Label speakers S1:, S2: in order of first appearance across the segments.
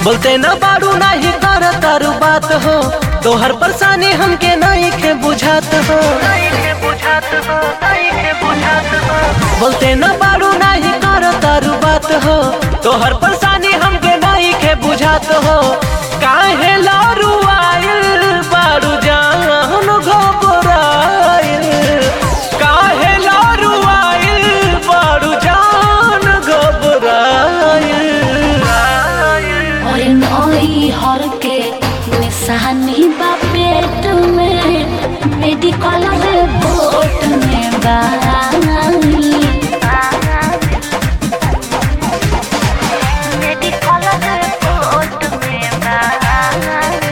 S1: बोलते न बारू नाही कर तारू बात हो तोहर परेशानी हमके नहीं के बुझात हो बोलते न बारू नहीं कर तारू बात हो तोहर परेशानी हमके नहीं के बुझात हो काहे लारू आइल बारू जान घबराइल काहे लारू आइल बारू जान घबराइल
S2: और नई हर के निशानी बा पेट में मेडिकल रिपोर्ट में बाई मेडिकल रिपोर्ट में बाई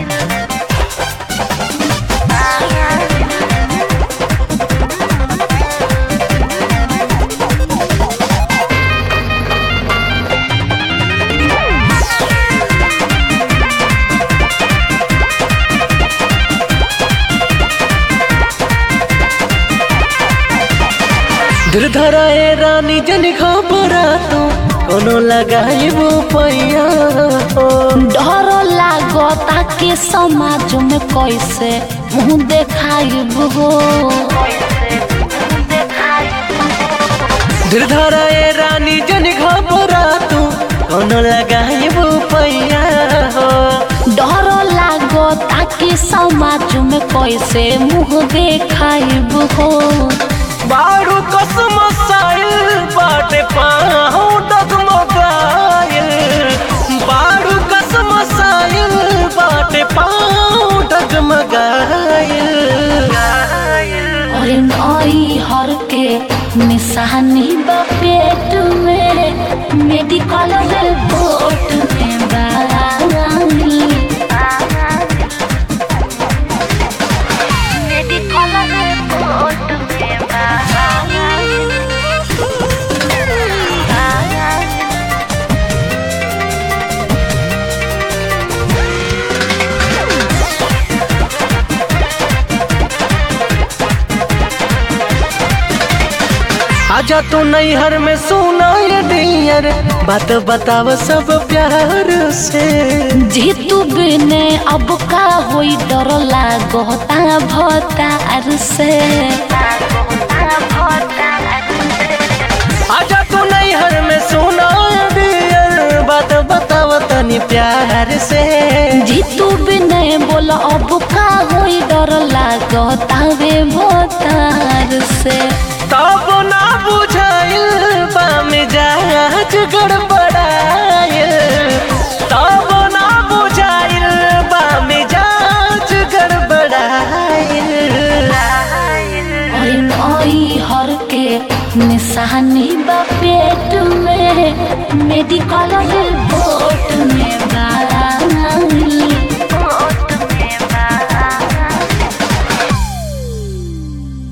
S1: गिरधरा ए रानी जन घबरा तू कोनो लगाइबो पैया हो
S2: डर लागता के समाज में कैसे मुंह देखाइब हो
S1: गिरधरा ए रानी जन घबरा तू कोनो लगाइबो पैया हो
S2: डर लागता के समाज में कैसे मुंह देखाइब हो
S1: बारू कसम साइल बाटे पाहु डगमगाइल बारू कसम साइल बाटे पाहु डगमगाइल
S2: और नई हर के निशानी बा पेट में मेडिकल रिपोर्ट में बाई मेडिकल रिपोर्ट में बाई
S1: आजा तू नैहर में सुना ये डियर बात बताव सब प्यार से
S2: जीतू बिने अब का होई डर लागता भतार से
S1: आजा तू नैहर में सुना ये डियर बात बताव तनी प्यार से
S2: जीतू बिने बोल अब का होई डर लागता वे भतार से
S1: तब ना बुझाइल बा मिजाज गड़बड़ाइल तब ना बुझाइल बा मिजाज गड़बड़ाइल
S2: और नई हर के निशानी बा पेट में मेडिकल